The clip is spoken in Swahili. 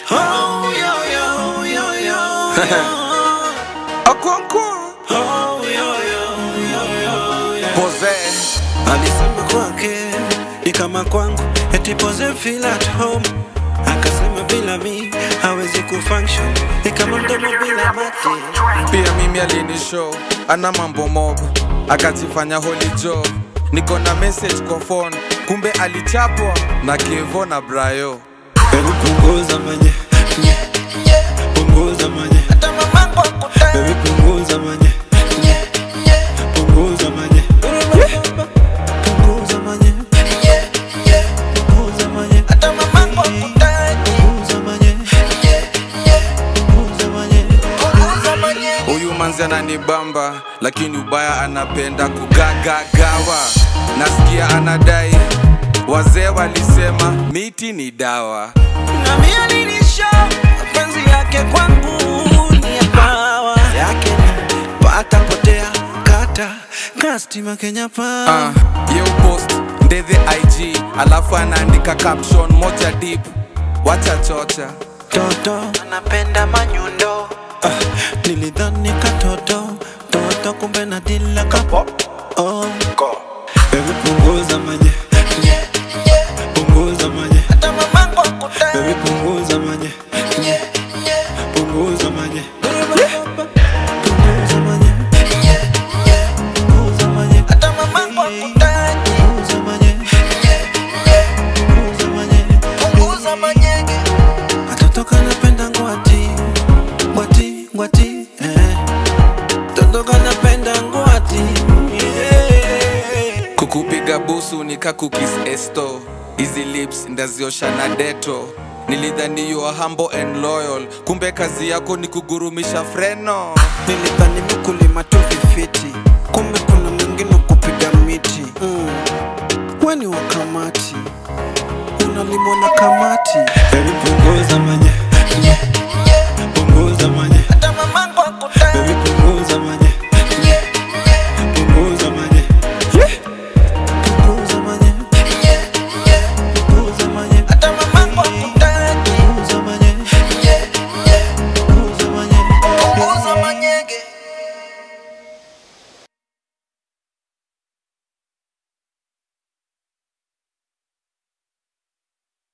Oh, yo, yo, yo, yo. Okonkwo Oh, yo, yo, yo, yo, yo. Pose Alisema kwake ni kama kwangu, eti pose feel at home. Akasema bila mi hawezi kufunction, ni kama mdomo bila mate. pia mimi alinishow ana mambo mob akajifanya holy joe niko na message kwa phone kumbe alichapwa na kevo na brayo Baby punguza manye, nye, punguza manye. Baby punguza manye, nye, punguza manye. Punguza manye, punguza manye. Punguza manye, punguza manye. huyu manzi ananibamba lakini ubaya anapenda kugagagawa nasikia anadai wazee walisema miti ni dawa Na mimi alinisha mapenzi yake kwangu ni ya pawa yake ni pata potea kata kastima Kenya pa uh, ye upost ndethe ig alafu anaandika caption moja deep wacha chocha toto anapenda manyundo ah, nilidhani katoto toto kumbe na dila kapo oh. Baby punguza manye punguza manye Baby punguza manye punguza manye punguza manye punguza manye punguza manye punguza manye Katoto kanapenda ngwati ngwati ngwati eh. Toto kanapenda ngwati yeah. kukupiga busu nikakukis esto hizi lips ndaziosha na deto nilidhani you are humble and loyal kumbe kazi yako ni kugurumisha freno Nilidhani mkulima tu vifiti, kumbe kuna mwingine kupiga miti mm. Weni wa kamati unalimwa na kamati. Baby punguza manye